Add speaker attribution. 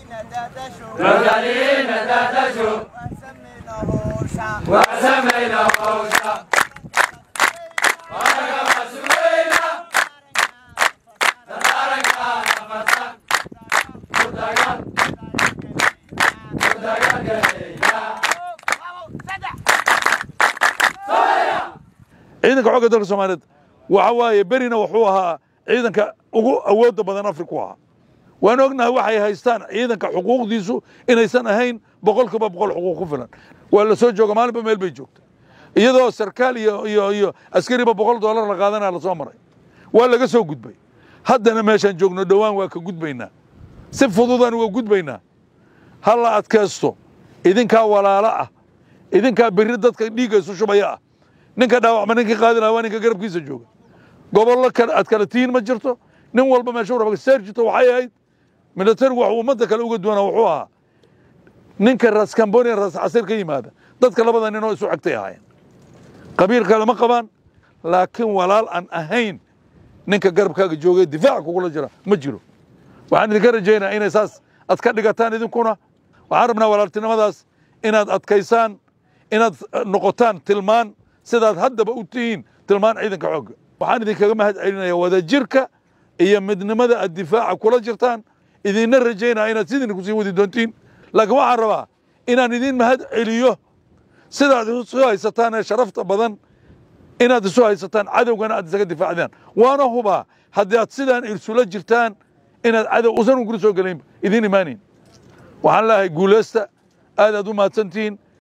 Speaker 1: رجالينا دادشو وسمينا هوشا ورقة مسؤولينا تدارك نفسك مدقات مدقات قليلا
Speaker 2: ciidanka xoogga dalka soomaaliyeed waxa waaye berina wuxuu ahaa ciidanka ugu awoodda badan afrika u ahaa waan ognahay waxay haystaan ciidanka xuquuqdiisu inaysan ahayn boqolkiiba boqol xuquuq ku filan waa la soo jooga maalinba meel bay joogta iyadoo sarkaal iyo iyo iyo askariba boqol doolar la qaadanaya lasoo maray waa laga soo gudbay haddana meeshaan joogno dhowaan waa ka gudbaynaa si fududaan uga gudbaynaa ha la adkaysto idinkaa walaalo ah idinkaa berri dadka dhiigga isu shubaya ah ninka dhaawacma ninkii qaadi lahaa waa ninka garabkiisa jooga gobollo kale aad kala tihiin ma jirto nin walba meesha raba serjito waxay ahayd militarigu wax ummadda kale uga duwana wuxuu ahaa ninka ras kamboni ras casir ka yimaada dadka labada ninoo isu xigtay ahaayeen qabiil kale ma qabaan laakiin walaal aan ahayn ninka garabkaaga joogay difaaca kugula jira ma jiro waxaan idinka rajaynaa inay saas ad ka dhigataan idinkuna waxaan rabnaa walaaltinimadaas inaad adkaysaan inaad noqotaan tilmaan sidaad haddaba u tihiin tilmaan ciidanka xoogga waxaan idinkaga mahad celinaya wadajirka iyo midnimada aad difaaca kula jirtaan idinna rajaynaa inaad sidin kusii wadi doontiin laakiin waxaan rabaa inaan idin mahad celiyo sidaad isu haysataan ee sharafta badan inaad isu haysataan cadowgana aad isaga difaacdaan waana hubaa haddii aad sidaan irsula jirtaan inaad cadow usan ugula soo gelayn idin imaanayn waxaan leeyahay guulaysta aad aad u mahadsantihiin